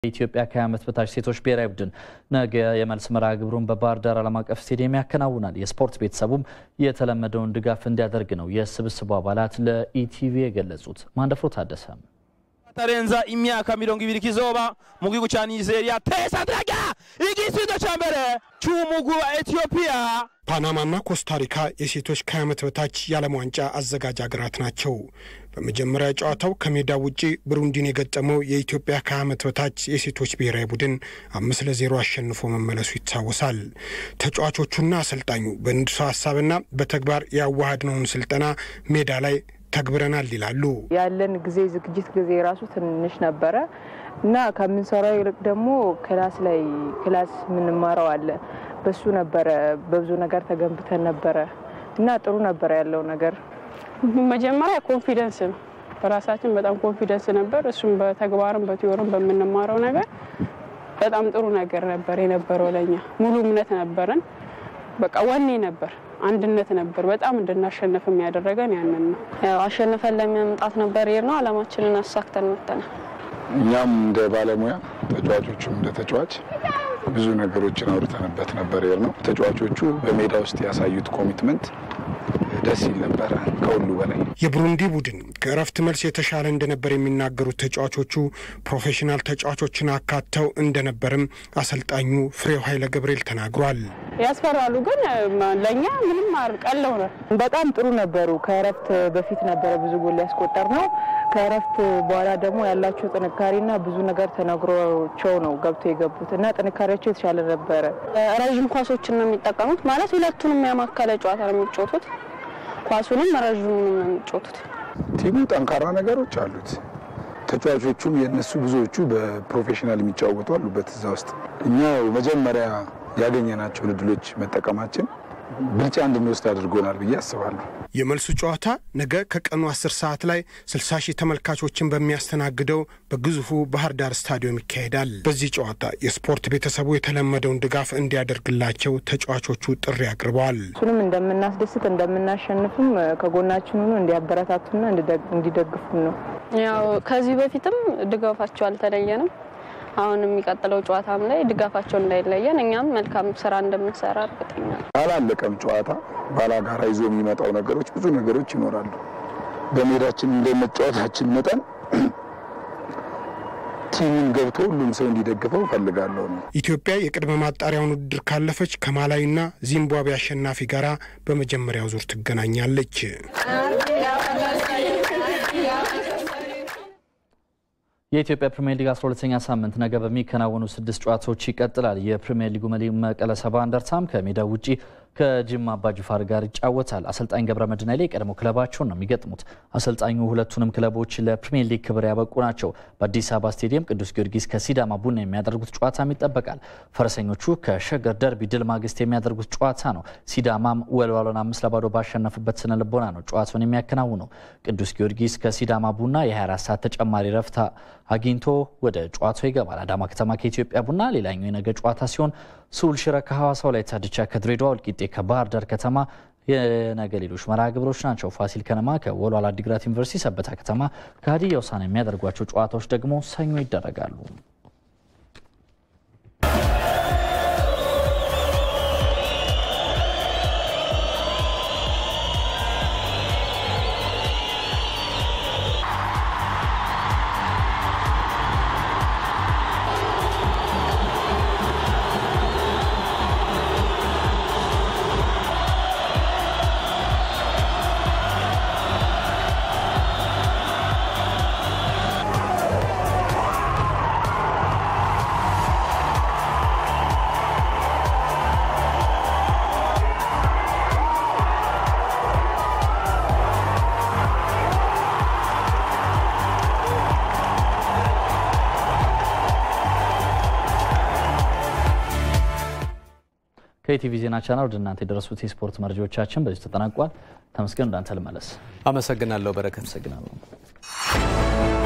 የኢትዮጵያ ከ20 ዓመት በታች ሴቶች ብሔራዊ ቡድን ነገ የመልስ መርሃ ግብሩን በባህር ዳር ዓለም አቀፍ ስቴዲየም ያከናውናል። የስፖርት ቤተሰቡም የተለመደውን ድጋፍ እንዲያደርግ ነው የስብስቡ አባላት ለኢቲቪ የገለጹት። ማንደፍሮ ታደሰ tarenza imyaka mirongo ibiri kizoba mu gihugu ca nigeria tesa draga igisubizo ca mbere c'umugwi wa etiyopiya ፓናማና ኮስታሪካ የሴቶች ከ20 ዓመት በታች የዓለም ዋንጫ አዘጋጅ ሀገራት ናቸው። በመጀመሪያ ጨዋታው ከሜዳ ውጪ ብሩንዲን የገጠመው የኢትዮጵያ ከ20 ዓመት በታች የሴቶች ብሔራዊ ቡድን አምስት ለዜሮ አሸንፎ መመለሱ ይታወሳል። ተጫዋቾቹና አሰልጣኙ በንድፈ ሀሳብና በተግባር ያዋሃድነውን ስልጠና ሜዳ ላይ ተግብረናል ይላሉ። ያለን ጊዜ ዝግጅት ጊዜ ራሱ ትንሽ ነበረ እና ከምንሰራው ይልቅ ደግሞ ክላስ ላይ ክላስ የምንማረው አለ። በሱ ነበረ በብዙ ነገር ተገንብተን ነበረ እና ጥሩ ነበረ ያለው ነገር። መጀመሪያ ኮንፊደንስ ነው። በራሳችን በጣም ኮንፊደንስ ነበር። እሱም በተግባርም በቲዮርም በምንማረው ነገር በጣም ጥሩ ነገር ነበር የነበረው። ለኛ ሙሉ እምነት ነበረን። በቃ ወኔ ነበር አንድነት ነበር። በጣም እንድናሸንፍ የሚያደረገን ያንን ነው። ያው አሸንፈን ለመምጣት ነበር ይር ነው አላማችንን አሳክተን መጥተናል። እኛም እንደ ባለሙያ ተጫዋቾቹም እንደ ተጫዋች ብዙ ነገሮችን አውርተንበት ነበር ይር ነው። ተጫዋቾቹ በሜዳ ውስጥ ያሳዩት ኮሚትመንት ደስ ይል ነበረ ከሁሉ በላይ። የቡሩንዲ ቡድን ከእረፍት መልስ የተሻለ እንደነበር የሚናገሩት ተጫዋቾቹ ፕሮፌሽናል ተጫዋቾችን አካተው እንደነበርም አሰልጣኙ ፍሬው ኃይለ ገብርኤል ተናግሯል። ያስፈራሉ፣ ግን ለእኛ ምንም ቀለው ነው። በጣም ጥሩ ነበሩ። ከእረፍት በፊት ነበረ ብዙ ጎል ያስቆጠር ነው። ከእረፍት በኋላ ደግሞ ያላቸው ጥንካሬና ብዙ ነገር ተነግሯቸው ነው ገብቶ የገቡት እና ጥንካሬያቸው የተሻለ ነበረ። ረዥም ኳሶችን ነው የሚጠቀሙት። ማለት ሁለቱንም ያማከለ ጨዋታ ነው የሚጫወቱት። ኳሱንም ረዥሙንም ነው የሚጫወቱት። ቲሙ ጠንካራ ነገሮች አሉት። ተጫዋቾቹም የእነሱ ብዙዎቹ በፕሮፌሽናል የሚጫወቱ አሉበት እዛ ውስጥ። እኛ መጀመሪያ ያገኘናቸውን እድሎች መጠቀማችን ብልጫ እንድንወስድ አድርጎናል ብዬ አስባለሁ። የመልሱ ጨዋታ ነገ ከቀኑ 10 ሰዓት ላይ 60 ሺህ ተመልካቾችን በሚያስተናግደው በግዙፉ ባህር ዳር ስታዲየም ይካሄዳል። በዚህ ጨዋታ የስፖርት ቤተሰቡ የተለመደውን ድጋፍ እንዲያደርግላቸው ተጫዋቾቹ ጥሪ አቅርበዋል። እሱንም እንደምናስደስት እንደምናሸንፍም ከጎናችን ሆኖ እንዲያበረታቱና እንዲደግፉን ነው። ያው ከዚህ በፊትም ድጋፋቸው አልተለየንም። አሁን የሚቀጥለው ጨዋታም ላይ ድጋፋቸው እንዳይለየን እኛም መልካም ስራ እንደምንሰራ እርግጠኛ ነን። አላለቀም ጨዋታ ባላጋራ ይዞ የሚመጣው ነገሮች ብዙ ነገሮች ይኖራሉ። በሜዳችን እንደመጫወታችን መጠን ቲሙን ገብቶ ሁሉም ሰው እንዲደግፈው እፈልጋለሁ ነው። ኢትዮጵያ የቅድመ ማጣሪያውን ውድድር ካለፈች ከማላዊና ዚምባብዌ አሸናፊ ጋራ በመጀመሪያው ዙር ትገናኛለች። የኢትዮጵያ ፕሪምየር ሊግ 12ኛ ሳምንት ነገ በሚከናወኑ ስድስት ጨዋታዎች ይቀጥላል። የፕሪምየር ሊጉ መሪ መቀለ ሰባ እንደርታም ከሜዳው ውጪ ከጅማ አባጅፋር ጋር ይጫወታል። አሰልጣኝ ገብረ መድህን ኃይሌ የቀድሞ ክለባቸውን ነው የሚገጥሙት። አሰልጣኙ ሁለቱንም ክለቦች ለፕሪምየር ሊግ ክብር ያበቁ ናቸው። በአዲስ አበባ ስቴዲየም ቅዱስ ጊዮርጊስ ከሲዳማ ቡና የሚያደርጉት ጨዋታም ይጠበቃል። ፈረሰኞቹ ከሸገር ደርቢ ድል ማግስት የሚያደርጉት ጨዋታ ነው። ሲዳማም ወልዋሎን አምስት ለባዶ ባሸነፉበት ስነ ልቦና ነው ጨዋታውን የሚያከናውነው። ቅዱስ ጊዮርጊስ ከሲዳማ ቡና የ24 ሰዓት ተጨማሪ ረፍት አግኝቶ ወደ ጨዋታው ይገባል። አዳማ ከተማ ከኢትዮጵያ ቡና ሌላኛው የነገ ጨዋታ ሲሆን ስሁል ሽረ ከሐዋሳ፣ ወላይታ ድቻ ከድሬዳዋ፣ ወልቂጤ ከባህር ዳር ከተማ የነገ ሌሎች መርሃ ግብሮች ናቸው። ፋሲል ከነማ ከወልዋሎ ዓዲግራት ዩኒቨርሲቲ፣ ሰበታ ከተማ ከሀዲያ ሆሳዕና የሚያደርጓቸው ጨዋታዎች ደግሞ ሰኞ ይደረጋሉ። ከኢቲቪ ዜና ቻናል ወደ እናንተ የደረሱት የስፖርት መረጃዎቻችን በዚህ ተጠናቋል። ተመስገን፣ እንዳንተ ልመለስ። አመሰግናለሁ በረከት። አመሰግናለሁ።